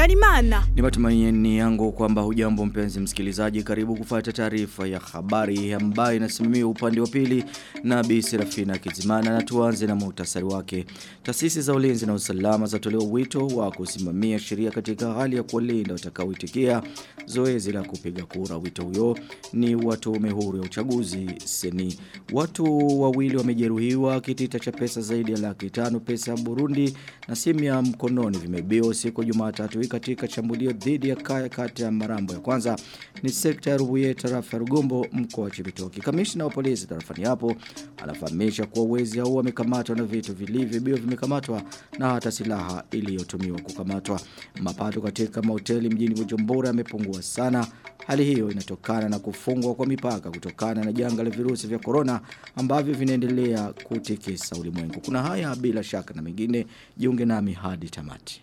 Habyarimana. Ni matumaini yangu kwamba hujambo mpenzi msikilizaji karibu kufuata taarifa ya habari ambayo inasimamiwa upande wa pili na Bi Serafina Kizimana na tuanze na muhtasari wake. Taasisi za ulinzi na usalama zatolewa wito wa kusimamia sheria katika hali ya kuwalinda watakaoitikia zoezi la kupiga kura. Wito huyo ni wa tume huru ya uchaguzi seni. Watu wawili wamejeruhiwa kitita cha pesa zaidi ya laki tano pesa ya Burundi na simu ya mkononi vimebiwa siku Jumatatu hii katika shambulio dhidi ya kaya kati ya Marambo ya kwanza ni sekta ya Rubuye tarafa ya Rugombo mkoa wa Chibitoki. Kamishna wa polisi tarafani hapo anafahamisha kuwa wezi hao wamekamatwa na vitu vilivyobiwa vimekamatwa na hata silaha iliyotumiwa kukamatwa. Mapato katika mahoteli mjini Bujumbura yamepungua sana. Hali hiyo inatokana na kufungwa kwa mipaka kutokana na janga la virusi vya corona ambavyo vinaendelea kutikisa ulimwengu. Kuna haya bila shaka na mengine jiunge nami hadi tamati.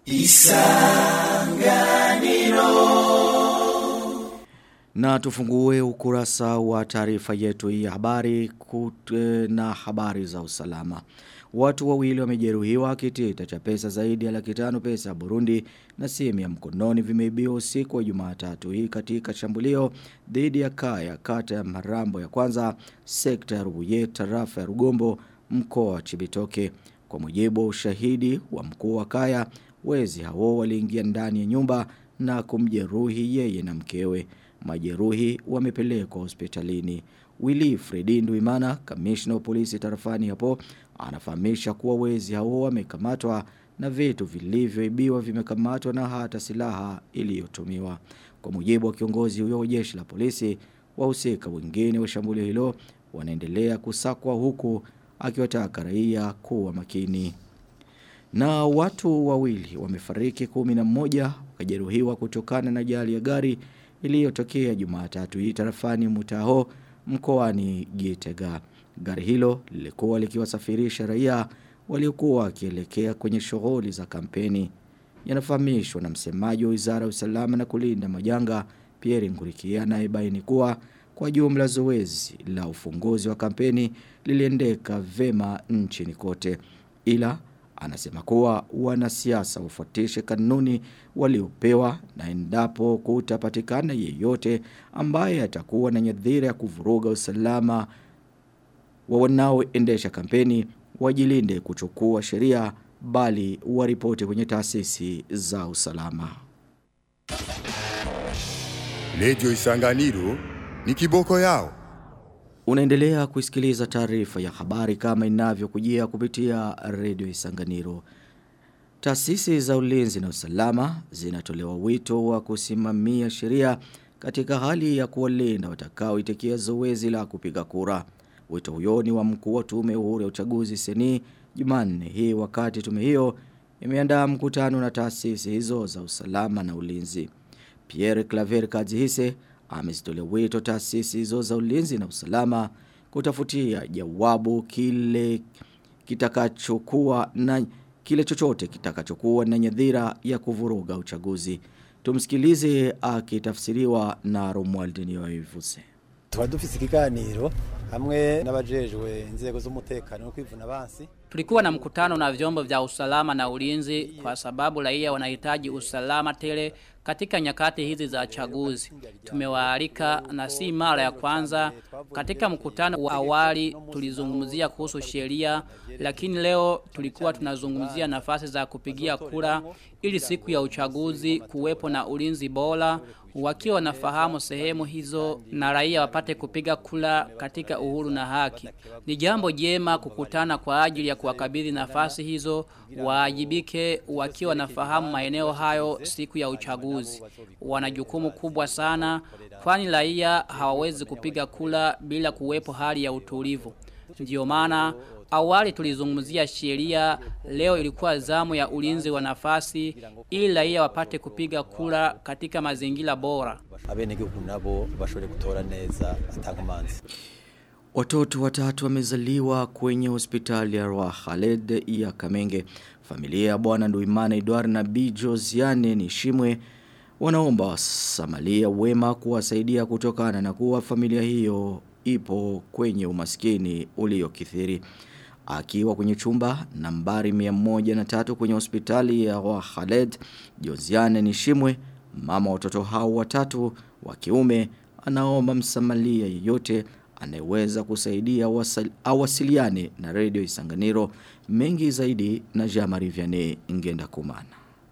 Na tufungue ukurasa wa taarifa yetu hii ya habari kute na habari za usalama. Watu wawili wamejeruhiwa kitita cha pesa zaidi ya laki tano pesa ya Burundi na simu ya mkononi vimeibiwa usiku wa Jumatatu hii katika shambulio dhidi ya kaya kata ya Marambo ya kwanza sekta ya Rubuye tarafa ya Rugombo mkoa wa Chibitoke. Kwa mujibu wa ushahidi wa mkuu wa kaya wezi hao waliingia ndani ya nyumba na kumjeruhi yeye na mkewe. Majeruhi wamepelekwa hospitalini. Willy Fredi Nduimana, kamishna wa polisi tarafani hapo, anafahamisha kuwa wezi hao wamekamatwa na vitu vilivyoibiwa vimekamatwa na hata silaha iliyotumiwa. Kwa mujibu wa kiongozi huyo wa jeshi la polisi, wahusika wengine wa shambulio hilo wanaendelea kusakwa huku akiwataka raia kuwa makini. Na watu wawili wamefariki kumi na mmoja wakajeruhiwa kutokana na ajali ya gari iliyotokea Jumatatu hii tarafani Mutaho mkoani Gitega. Gari hilo lilikuwa likiwasafirisha raia waliokuwa wakielekea kwenye shughuli za kampeni. Yanafahamishwa na msemaji wa Wizara ya Usalama na Kulinda Majanga Pierre Ngurikia anayebaini kuwa kwa jumla zoezi la ufunguzi wa kampeni liliendeka vema nchini kote. Ila anasema kuwa wanasiasa wafuatishe kanuni waliopewa na endapo kutapatikana yeyote ambaye atakuwa na nyadhira ya kuvuruga usalama wa wanaoendesha kampeni wajilinde kuchukua sheria bali waripoti kwenye taasisi za usalama. Lejo Isanganiro ni kiboko yao. Unaendelea kusikiliza taarifa ya habari kama inavyokujia kupitia redio Isanganiro. Taasisi za ulinzi na usalama zinatolewa wito wa kusimamia sheria katika hali ya kuwalinda watakaoitikia zoezi la kupiga kura. Wito huyo ni wa mkuu wa tume huru ya uchaguzi seni Jumanne hii wakati tume hiyo imeandaa mkutano na taasisi hizo za usalama na ulinzi. Pierre Claver Kadzihise amezitolea wito taasisi hizo za ulinzi na usalama kutafutia jawabu kile kitakachokuwa na kile chochote kitakachokuwa na nyadhira ya kuvuruga uchaguzi. Tumsikilize akitafsiriwa na Romuald Niyoivuse. Tuba dufise ikiganiro hamwe n'abajejwe inzego z'umutekano no kwivuna bansi Tulikuwa na mkutano na vyombo vya usalama na ulinzi kwa sababu raia wanahitaji usalama tele katika nyakati hizi za chaguzi. Tumewaalika na si mara ya kwanza. Katika mkutano wa awali tulizungumzia kuhusu sheria, lakini leo tulikuwa tunazungumzia nafasi za kupigia kura ili siku ya uchaguzi kuwepo na ulinzi bora wakiwa wanafahamu sehemu hizo na raia wapate kupiga kura katika uhuru na haki. Ni jambo jema kukutana kwa ajili ya kuwakabidhi nafasi hizo waajibike wakiwa wanafahamu maeneo hayo siku ya uchaguzi. Wana jukumu kubwa sana kwani raia hawawezi kupiga kura bila kuwepo hali ya utulivu. Ndiyo maana awali tulizungumzia sheria, leo ilikuwa zamu ya ulinzi wa nafasi ili raia wapate kupiga kura katika mazingira bora. abenegihugu nabo bashobore gutora neza atankomanzi Watoto watatu wamezaliwa kwenye hospitali ya Roi Khaled ya Kamenge. Familia ya bwana Nduimana Edward na Bi Josiane Nishimwe wanaomba wasamalia wema kuwasaidia kutokana na kuwa familia hiyo ipo kwenye umaskini uliokithiri. akiwa kwenye chumba nambari 103 kwenye hospitali ya wa Khaled Josiane Nishimwe mama watoto hao watatu wa kiume anaomba msamalia yeyote anayeweza kusaidia wasal, awasiliane na radio Isanganiro mengi zaidi na Jamari Vianney Ngenda Kumana.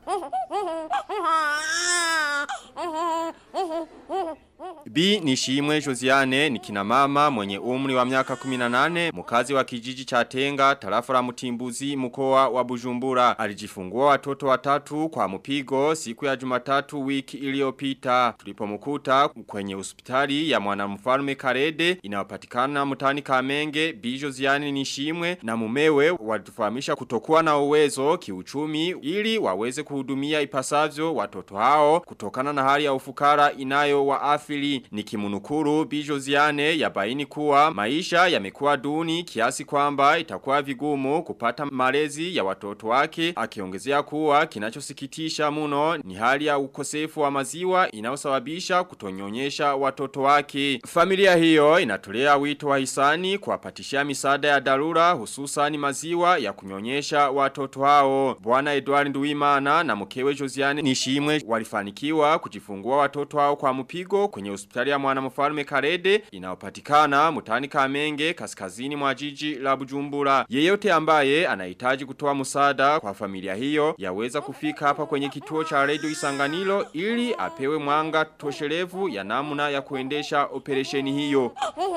Bi Nishimwe Josiane ni kina mama mwenye umri wa miaka 18 mkazi wa kijiji cha Tenga tarafa la Mutimbuzi mkoa wa Bujumbura alijifungua watoto watatu kwa mpigo siku ya Jumatatu wiki iliyopita tulipomkuta kwenye hospitali ya mwanamfalme Karede inayopatikana mtani Kamenge Bi Josiane Nishimwe na mumewe walitufahamisha kutokuwa na uwezo kiuchumi ili waweze kuhudumia ipasavyo watoto hao kutokana na hali ya ufukara inayo waathiri ni kimunukuru Bijoziane ya baini kuwa maisha yamekuwa duni kiasi kwamba itakuwa vigumu kupata malezi ya watoto wake akiongezea kuwa kinachosikitisha muno ni hali ya ukosefu wa maziwa inayosababisha kutonyonyesha watoto wake. Familia hiyo inatolea wito wa hisani kuwapatishia misaada ya dharura hususani maziwa ya kunyonyesha watoto hao. Bwana Edward Nduwimana na mkewe Josiane Nishimwe walifanikiwa kujifungua watoto hao kwa mpigo kwenye hospitali ya mwanamfalme Karede inayopatikana mutani Kamenge kaskazini mwa jiji la Bujumbura. Yeyote ambaye anahitaji kutoa msaada kwa familia hiyo yaweza kufika hapa kwenye kituo cha Radio Isanganiro ili apewe mwanga toshelevu ya namna ya kuendesha operesheni hiyo.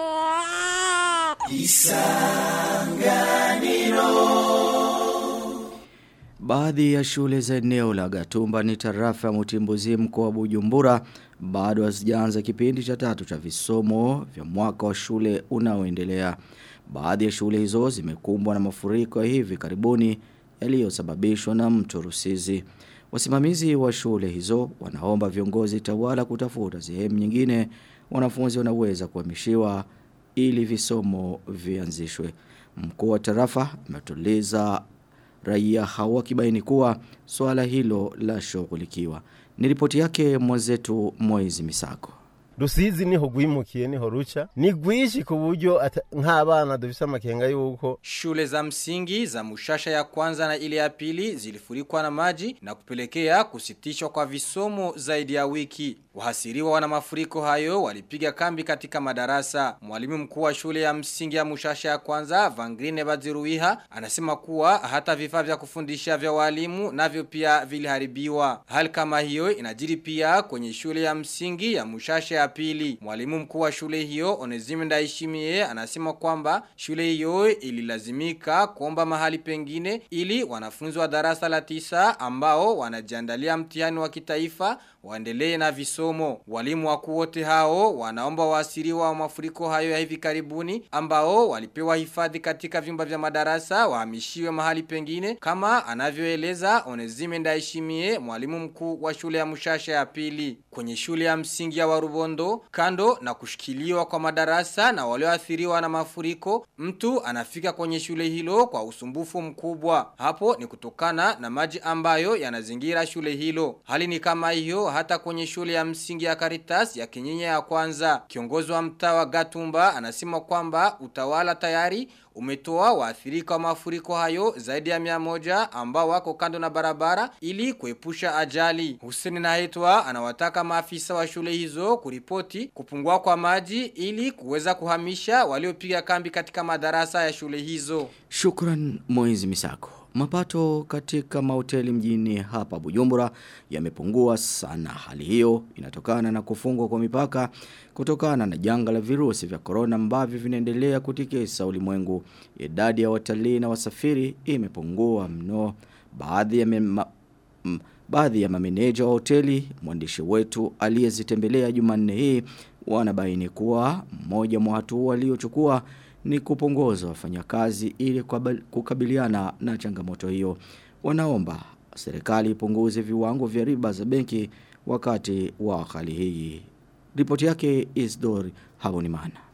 Baadhi ya shule za eneo la Gatumba ni tarafa ya Mutimbuzi mkoa wa Bujumbura bado hazijaanza kipindi cha tatu cha visomo vya mwaka wa shule unaoendelea. Baadhi ya shule hizo zimekumbwa na mafuriko ya hivi karibuni yaliyosababishwa na mto Rusizi. Wasimamizi wa shule hizo wanaomba viongozi tawala kutafuta sehemu nyingine wanafunzi wanaweza kuhamishiwa ili visomo vianzishwe. Mkuu wa tarafa ametuliza raia hawakibaini kuwa swala hilo la shughulikiwa. Ni ripoti yake mwenzetu Moizi Misako. Rusizi niho gwimukiye niho ruca ni gwishi ku buryo nk'abana dufise amakenga yuko shule za msingi za Mushasha ya kwanza na ile ya pili zilifurikwa na maji na kupelekea kusitishwa kwa visomo zaidi ya wiki. Wahasiriwa wana mafuriko hayo walipiga kambi katika madarasa. Mwalimu mkuu wa shule ya msingi ya Mushasha ya kwanza Vangrine Baziruiha anasema kuwa hata vifaa vya kufundisha vya walimu navyo pia viliharibiwa. Hali kama hiyo inajiri pia kwenye shule ya msingi ya Mushasha ya pili. Mwalimu mkuu wa shule hiyo Onezime Ndaishimie anasema kwamba shule hiyo ililazimika kuomba mahali pengine ili wanafunzi wa darasa la tisa ambao wanajiandalia mtihani wa kitaifa waendelee na visomo. Walimu wakuu wote hao wanaomba waasiriwa wa mafuriko hayo ya hivi karibuni ambao walipewa hifadhi katika vyumba vya madarasa wahamishiwe mahali pengine kama anavyoeleza Onezime Ndaishimie mwalimu mkuu wa shule ya Mushasha ya pili. Kwenye shule ya msingi ya Warubondo kando na kushikiliwa kwa madarasa na walioathiriwa na mafuriko mtu anafika kwenye shule hilo kwa usumbufu mkubwa. Hapo ni kutokana na maji ambayo yanazingira shule hilo. Hali ni kama hiyo hata kwenye shule ya msingi ya Caritas ya Kinyinya ya kwanza. Kiongozi wa mtaa wa Gatumba anasema kwamba utawala tayari umetoa waathirika wa mafuriko hayo zaidi ya mia moja ambao wako kando na barabara ili kuepusha ajali. Hussein Nahetwa anawataka maafisa wa shule hizo kuripoti kupungua kwa maji ili kuweza kuhamisha waliopiga kambi katika madarasa ya shule hizo. Shukran Moizi Misako. Mapato katika mahoteli mjini hapa Bujumbura yamepungua sana. Hali hiyo inatokana na kufungwa kwa mipaka kutokana na janga la virusi vya corona ambavyo vinaendelea kutikisa ulimwengu. Idadi ya watalii na wasafiri imepungua mno. Baadhi ya mema, m, baadhi ya mameneja wa hoteli mwandishi wetu aliyezitembelea Jumanne hii wanabaini kuwa mmoja mwa hatua waliochukua ni kupunguza wafanyakazi ili kukabiliana na changamoto hiyo. Wanaomba serikali ipunguze viwango vya riba za benki wakati wa hali hii. Ripoti yake Isdor Habonimana.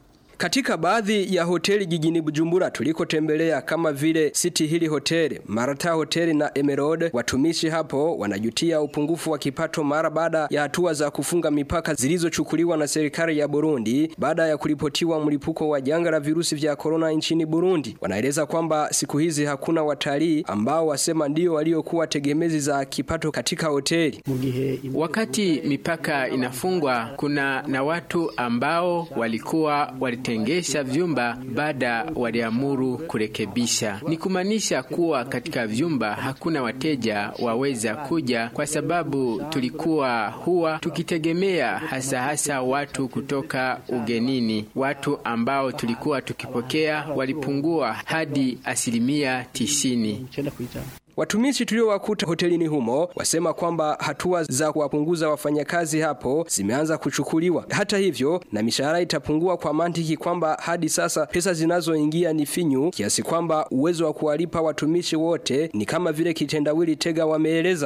Katika baadhi ya hoteli jijini Bujumbura tulikotembelea kama vile City Hill Hotel, Marata Hotel na Emerald, watumishi hapo wanajutia upungufu wa kipato mara baada ya hatua za kufunga mipaka zilizochukuliwa na serikali ya Burundi baada ya kuripotiwa mlipuko wa janga la virusi vya corona nchini Burundi. Wanaeleza kwamba siku hizi hakuna watalii ambao wasema ndio waliokuwa tegemezi za kipato katika hoteli. Wakati mipaka inafungwa, kuna na watu ambao walikuwa walitengesha vyumba baada waliamuru kurekebisha. Ni kumaanisha kuwa katika vyumba hakuna wateja waweza kuja, kwa sababu tulikuwa huwa tukitegemea hasa hasa watu kutoka ugenini. Watu ambao tulikuwa tukipokea walipungua hadi asilimia tisini. Watumishi tuliowakuta hotelini humo wasema kwamba hatua za kuwapunguza wafanyakazi hapo zimeanza kuchukuliwa. Hata hivyo, na mishahara itapungua kwa mantiki kwamba hadi sasa pesa zinazoingia ni finyu kiasi kwamba uwezo wa kuwalipa watumishi wote ni kama vile kitendawili tega wameeleza.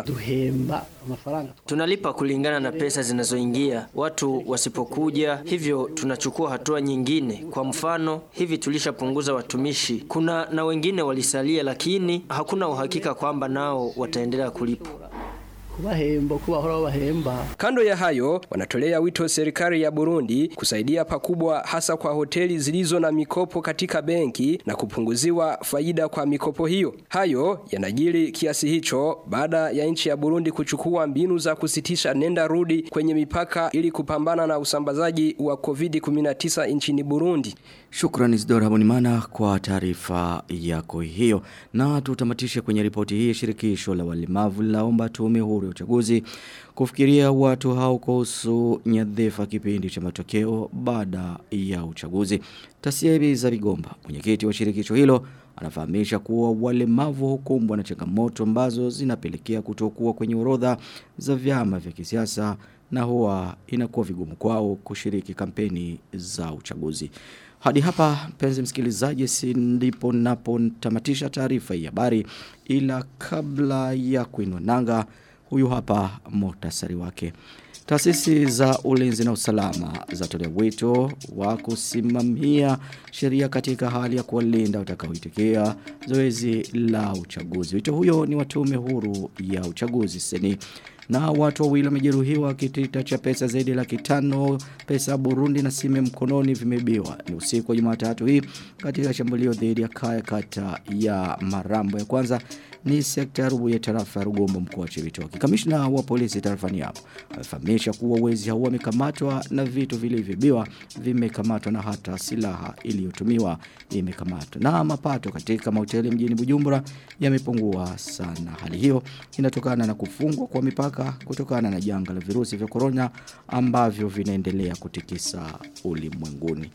Tunalipa kulingana na pesa zinazoingia. Watu wasipokuja, hivyo tunachukua hatua nyingine. Kwa mfano, hivi tulishapunguza watumishi. Kuna na wengine walisalia, lakini hakuna uhakika kwamba nao wataendelea kulipwa. kubahemba uko bahora bahemba Kando ya hayo, wanatolea wito serikali ya Burundi kusaidia pakubwa hasa kwa hoteli zilizo na mikopo katika benki na kupunguziwa faida kwa mikopo hiyo. Hayo yanajiri kiasi hicho baada ya nchi ya Burundi kuchukua mbinu za kusitisha nenda rudi kwenye mipaka ili kupambana na usambazaji wa COVID-19 nchini Burundi. Shukrani Isidora Habonimana kwa taarifa yako hiyo. Na tutamatishe kwenye ripoti hii shirikisho la walemavu laomba tume huru ya uchaguzi kufikiria watu hao kuhusu nyadhifa kipindi cha matokeo baada ya uchaguzi. Tasiebi za Bigomba, mwenyekiti wa shirikisho hilo, anafahamisha kuwa walemavu hukumbwa na changamoto ambazo zinapelekea kutokuwa kwenye orodha za vyama vya kisiasa na huwa inakuwa vigumu kwao kushiriki kampeni za uchaguzi. Hadi hapa mpenzi msikilizaji si ndipo napo tamatisha taarifa ya habari ila kabla ya kuinua nanga huyu hapa muhtasari wake. Taasisi za ulinzi na usalama zatolea wito wa kusimamia sheria katika hali ya kuwalinda utakaoitikia zoezi la uchaguzi. Wito huyo ni watume huru ya uchaguzi seni na watu wawili wamejeruhiwa kitita cha pesa zaidi ya laki tano pesa ya Burundi na simu mkononi vimebiwa ni usiku wa Jumatatu hii katika shambulio dhidi ya kaya kata ya Marambo ya kwanza ni sekta ya rubu ya tarafa ya Rugombo mkoa wa Chibitoke. Kamishna wa polisi tarafani hapo amefahamisha kuwa wezi hao wamekamatwa na vitu vilivyobiwa vimekamatwa na hata silaha iliyotumiwa imekamatwa. Na mapato katika mahoteli mjini Bujumbura yamepungua sana. Hali hiyo inatokana na kufungwa kwa mipaka kutokana na janga la virusi vya corona ambavyo vinaendelea kutikisa ulimwenguni.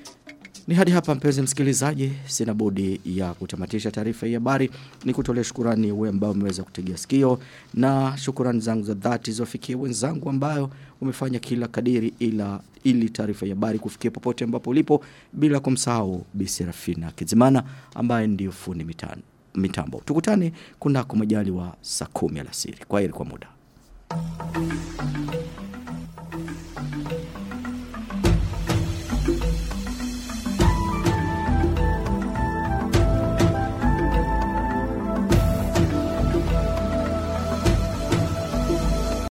Ni hadi hapa mpenzi msikilizaji, sina budi ya kutamatisha taarifa hii habari. Ni kutolea shukurani wewe ambao umeweza kutegea sikio na shukurani zangu za dhati ziwafikie wenzangu ambayo umefanya kila kadiri ila ili taarifa ya habari kufikia popote ambapo ulipo bila kumsahau Bi Serafina Kizimana ambaye ndio fundi mitano mitambo. Tukutane kunako majali wa saa 10 alasiri. Kwa heri kwa muda.